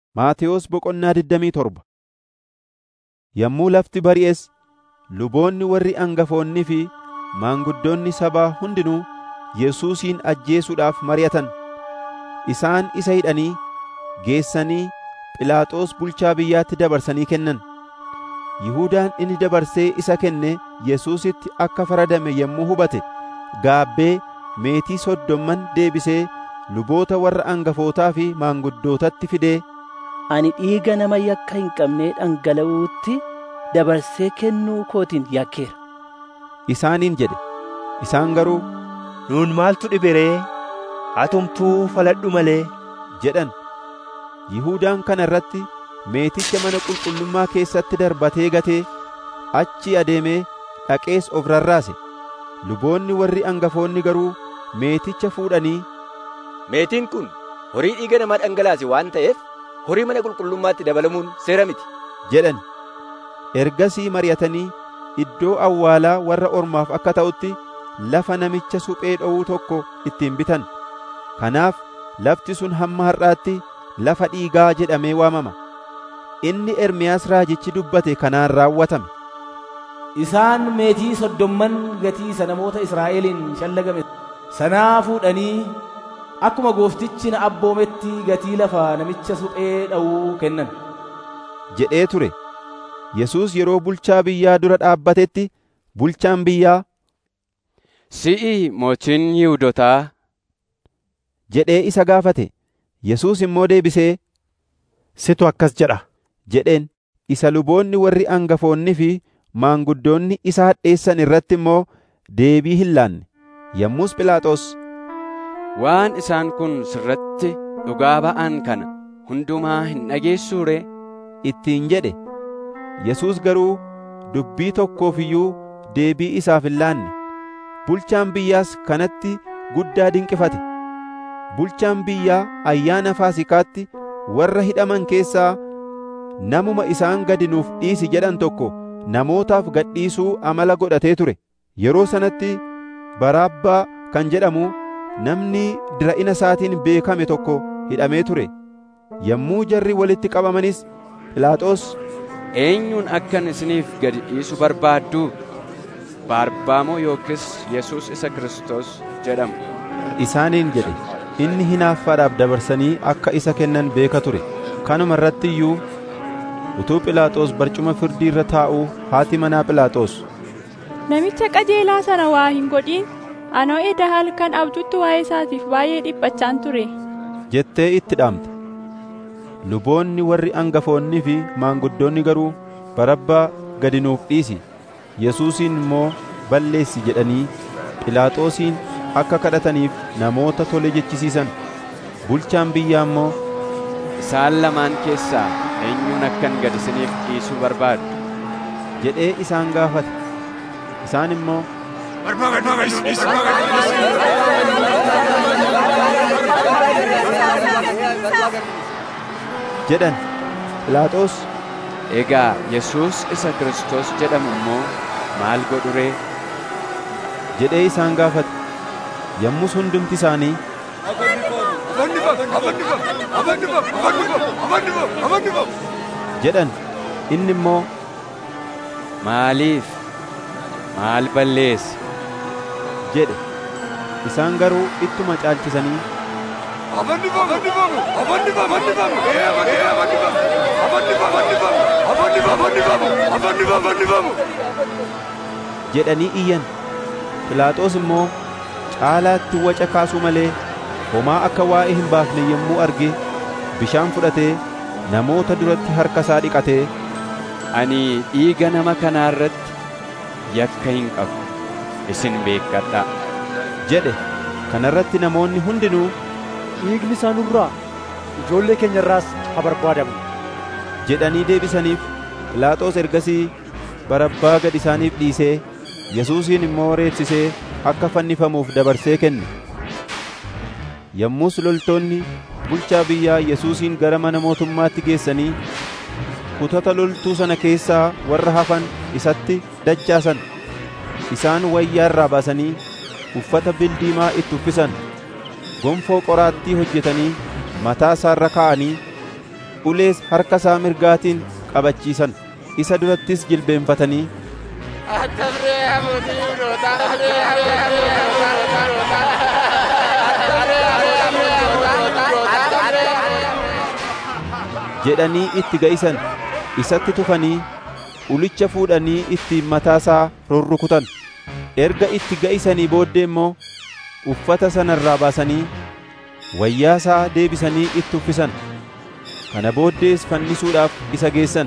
Maatewos Boqonnaa digdamii torba Yommuu lafti bari'es luboonni warri hangafoonnii fi maanguddoonni sabaa hundinuu Yesuusin ajjeesuudhaaf mari'atan. Isaan isa hidhanii geessanii Phiilaaxoos bulchaa biyyaatti dabarsanii kennan. Yihuudaan inni dabarsee isa kenne Yesuusitti akka faradame yommuu hubate gaabbee meetii soddomman deebisee luboota warra hangafootaa fi maanguddootatti fidee Ani dhiiga nama yakka hin qabnee dhangala'uutti dabarsee kennuu kootiin yakkeera. isaaniin jedhe. Isaan garuu Nuun maaltu dhibe ree? Atumtuu faladhu malee. jedhan. Yihuudaan kana irratti meeticha mana qulqullummaa keessatti darbatee gatee achi adeemee dhaqees of rarraase. Luboonni warri hangafoonni garuu meeticha fuudhanii Meetiin kun horii dhiiga namaa dhangalaase waan ta'eef horii mana qulqullummaatti dabalamuun seera miti. jedhan. Ergasii mari'atanii iddoo awwaalaa warra ormaaf akka ta'utti lafa namicha suphee dhowuu tokko ittiin bitan. Kanaaf lafti sun hamma har'aatti lafa dhiigaa jedhamee waamama. Inni Ermiyaas raajichi dubbate kanaan raawwatame. Isaan meetii soddomman gatii isa namoota Israa'eliin shallagame sanaa fuudhanii akkuma gooftichi na abboometti gatii lafa namicha suphee dha'uu kennan. jedhee ture. Yesuus yeroo bulchaa biyyaa dura dhaabbatetti bulchaan biyyaa Si'i mootiin Yihuudotaa jedhee isa gaafate. Yesuus immoo deebisee Situ akkas jedha. jedheen isa luboonni warri hangafoonni fi maanguddoonni isa hadheessan irratti immoo deebii hin laanne. Yommus Phiilaaxoos waan isaan kun sirratti dhugaa ba'an kana hundumaa hin dhageessuu ree? ittiin jedhe. Yesuus garuu dubbii tokkoof iyyuu deebii isaaf hin laanne. Bulchaan biyyaas kanatti guddaa dinqifate. Bulchaan biyyaa ayyaana Faasikaatti warra hidhaman keessaa namuma isaan gadi nuuf dhiisi jedhan tokko namootaaf gadhiisuu amala godhatee ture. Yeroo sanatti Baraabbaa kan jedhamu namni dira'ina isaatiin beekame tokko hidhamee ture. Yommuu jarri walitti qabamanis Phiilaaxoos Eenyuun akkan isiniif gadi dhiisu barbaaddu? Barabbaa yookiis Yesuus isa Kiristoos jedhamu. isaaniin jedhe. Inni hinaaffaadhaaf dabarsanii akka isa kennan beeka ture. Kanuma irratti iyyuu utuu Phiilaaxoos barcuma firdii irra taa'uu haati manaa Phiilaaxoos Namicha qajeelaa sana waa hin godhin anoo eda halkan abjuutti waa'ee isaatiif baay'ee dhiphachaan ture. jettee itti dhaamte. Luboonni warri hangafoonnii fi maanguddoonni garuu Barabbaa gadi nuuf dhiisi, Yesuusin immoo balleessi jedhanii Phiilaaxoosiin akka kadhataniif namoota tole jechisiisan. Bulchaan biyyaa immoo Isaan lamaan keessaa eenyuun akkan gad isiniif dhiisuu barbaadu? jedhee isaan gaafate. Isaan immoo jedhan. Phiilaaxoos Egaa Yesuus isa Kiristoos jedhamu immoo maal godhu ree? jedhee isaan gaafate. Yommus hundumti isaanii jedhan. Inni immoo Maaliif? Maal balleesse? jedhe. Isaan garuu ittuma caalchisanii jedhanii iyyan. Phiilaaxoos immoo caalaatti waca kaasuu malee homaa akka waa'ee hin baafne yommuu arge bishaan fudhatee namoota duratti harka isaa dhiqatee Ani dhiiga nama kanaa irratti yakka hin qabu. Isin beekkadhaa. jedhe. Kana irratti namoonni hundinuu Dhiigni isaa nurraa ijoollee keenya irraas haa barbaadamu. jedhanii deebisaniif. Phiilaaxoos ergasii Barabbaa gad isaaniif dhiisee Yesuusin immoo reebsisee akka fannifamuuf dabarsee kenne. Yommus loltoonni bulchaa biyyaa Yesuusin gara mana mootummaatti geessanii kutata loltuu sana keessaa warra hafan isatti dachaasan. Isaan wayyaa irraa baasanii uffata bildiimaa itti uffisan. Gonfoo qoraattii hojjetanii mataa isaarra kaa'anii ulees harka isaa mirgaatiin qabachiisan isa durattis jilbeenfatanii jedhanii itti ga'isan isatti tufanii ulicha fuudhanii ittiin mataasaa rurrukutan erga itti ga'isanii booddee immoo uffata sana irraa baasanii wayyaasaa deebisanii itti uffisan kana booddees fannisuudhaaf isa geessan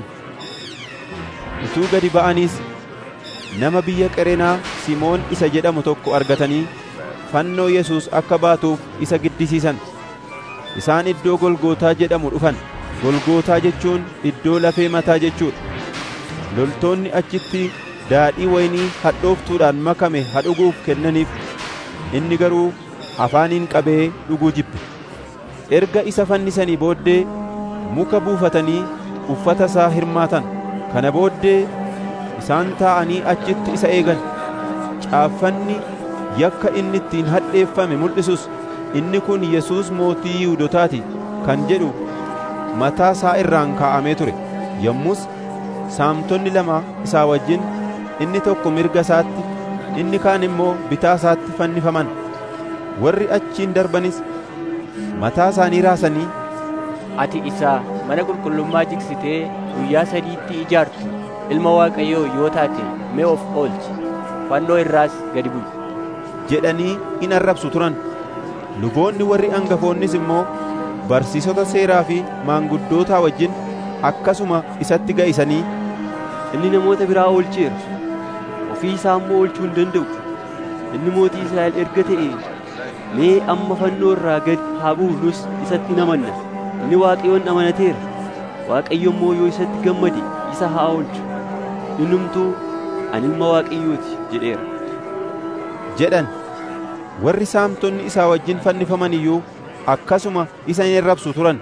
utuu gadi ba'aniis nama biyya qereenaa simoon isa jedhamu tokko argatanii fannoo yesuus akka baatuuf isa giddisiisan isaan iddoo golgootaa jedhamu dhufan golgootaa jechuun iddoo lafee mataa jechuudha loltoonni achitti daadhii waynii hadhooftuudhaan makame hadhuguuf kennaniif inni garuu afaaniin qabee dhuguu jibbe erga isa fannisanii booddee muka buufatanii uffata isaa hirmaatan kana booddee isaan taa'anii achitti isa eegan caaffanni yakka inni ittiin hadheeffame mul'isus inni kun yesuus mootii yihudotaati kan jedhu mataa isaa irraan kaa'amee ture yommus saamtonni lama isaa wajjin inni tokko mirga isaatti inni kaan immoo bitaa isaatti fannifaman warri achiin darbanis mataa isaanii raasanii ati isa mana qulqullummaa jigsitee guyyaa sadiitti ijaartu ilma waaqayyoo yoo taate mee of oolchi fannoo irraas gadi bu'i jedhanii in arrabsu turan luboonni warri angafoonnis immoo barsiisota seeraa fi maanguddootaa wajjin akkasuma isatti ga'isanii inni namoota biraa oolcheera ofii isaa immoo oolchuu hin danda'u inni mootii israa'el erga ta'e mee amma fannoo irraa gad haa bu'u nus isatti hin amanna inni waaqayyoon amanateera waaqayyo immoo yoo isatti gammade isa haa oolchu innumtuu ani ilma waaqayyooti jedheera jedhan warri saamtonni isaa wajjin fannifaman iyyuu akkasuma isa in arrabsu turan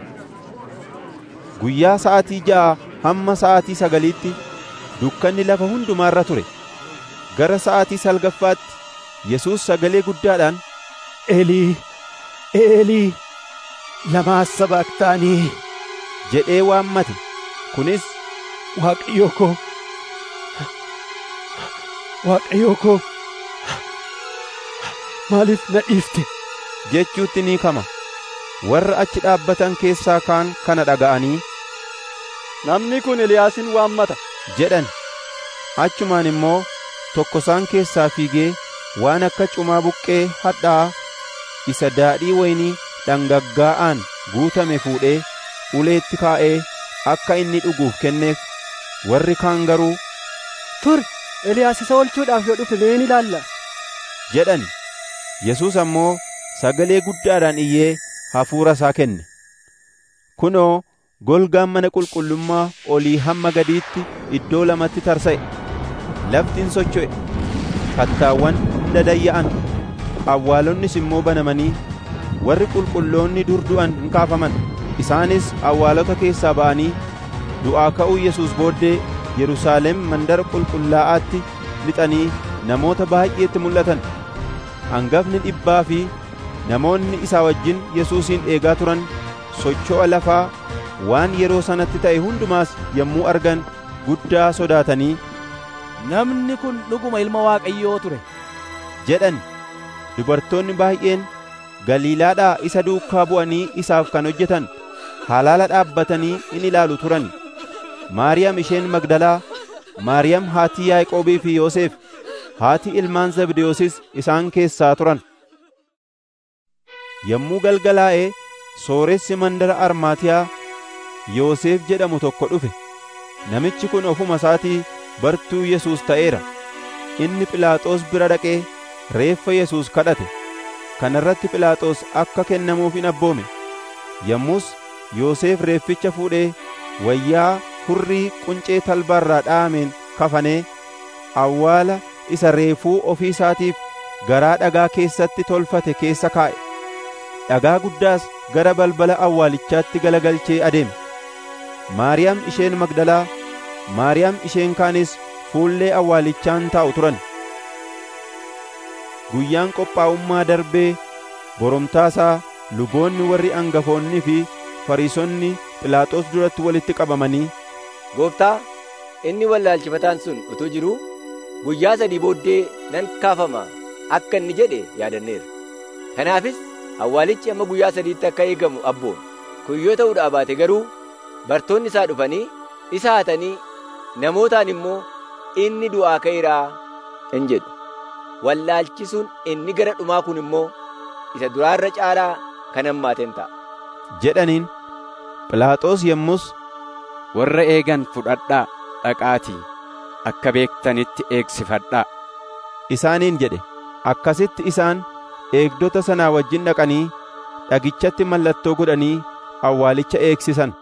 guyyaa sa'aatii ja'a hamma sa'aatii sagaliitti dukkanni lafa hundumaarra ture gara sa'aatii salgaffaatti yesuus sagalee guddaadhaan Eelii, Eelii, lamaa sabaqtaanii jedhee waammate kunis Waaqayyoo koo, Waaqayyoo koo, maaliif na dhiifte? jechuutti ni kama warra achi dhaabbatan keessaa kaan kana dhaga'anii Namni kun Eliyaasin waammata. jedhan achumaan immoo tokko isaan keessaa fiigee waan akka cumaa buqqee hadhaa isa daadhii waynii dhangaggaa'aan guutame fuudhee uleetti kaa'ee akka inni dhuguuf kenneef warri kaan garuu Tur, Eliyaas isa oolchuudhaaf yoo dhufe mee ni ilaalla. jedhan Yesuus ammoo sagalee guddaadhaan iyyee hafuura isaa kenne kunoo golgaan mana qulqullummaa olii hamma gadiitti iddoo lamatti tarsa'e laftiin socho'e kattaawwan dadayya'an awwaalonnis immoo banamanii warri qulqulloonni dur du'an in kaafaman isaanis awwaalota keessaa ba'anii du'aa ka'uu Yesuus booddee Yerusaalem mandara qulqullaa'aatti lixanii namoota baay'eetti mul'atan hangafni dhibbaa fi namoonni isaa wajjin Yesuusin eegaa turan socho'a lafaa waan yeroo sanatti ta'e hundumaas yommuu argan guddaa sodaatanii Namni kun dhuguma ilma Waaqayyoo ture. jedhan dubartoonni baay'een Galiilaadhaa isa duukaa bu'anii isaaf kan hojjetan halaala dhaabbatanii in ilaalu turan Maariyaam isheen Magdalaa Maariyaam haatii Yaaqoobii fi Yoosef haati ilmaan Zabdiyoosis isaan keessaa turan yommuu galgalaa'ee sooressi mandara Armaatiyaa Yoosef jedhamu tokko dhufe namichi kun ofuma isaatii bartuu Yesuus ta'eera inni Philaaxoos bira dhaqee reeffa Yesuus kadhate kana irratti Philaaxoos akka kennamuuf in abboome yommus Yoosef reefficha fuudhee wayyaa hurrii quncee talbaarraa dha'ameen kafanee awwaala isa reefuu ofii isaatiif garaa dhagaa keessatti tolfate keessa kaa'e dhagaa guddaas gara balbala awwaalichaatti galagalchee adeeme Maariyaam isheen Magdalaa Maariyaam isheen kaanis fuullee awwaalichaan taa'u turan guyyaan qophaa'ummaa darbee boromtaasaa luboonni warri angafoonnii fi fariisonni Philaaxoos duratti walitti qabamanii Gooftaa, inni wallaalchifataan sun utuu jiruu guyyaa sadii booddee nan kaafama akka inni jedhe yaadanneerra. Kanaafis awwaalichi amma guyyaa sadiitti akka eegamu abboon. Kun yoo ta'uudhaa baate garuu bartoonni isaa dhufanii isa hatanii namootaan immoo inni du'aa ka'eeraa in jedhu. Wallaalchisuun inni gara dhumaa kun immoo isa duraarra caalaa kan hammaaten ta'a. jedhaniin Philaaxoos yommus warra eegan fudhadhaa dhaqaatii akka beektanitti eegsifadhaa isaaniin jedhe akkasitti isaan eegdota sanaa wajjin dhaqanii dhagichatti mallattoo godhanii awwaalicha eegsisan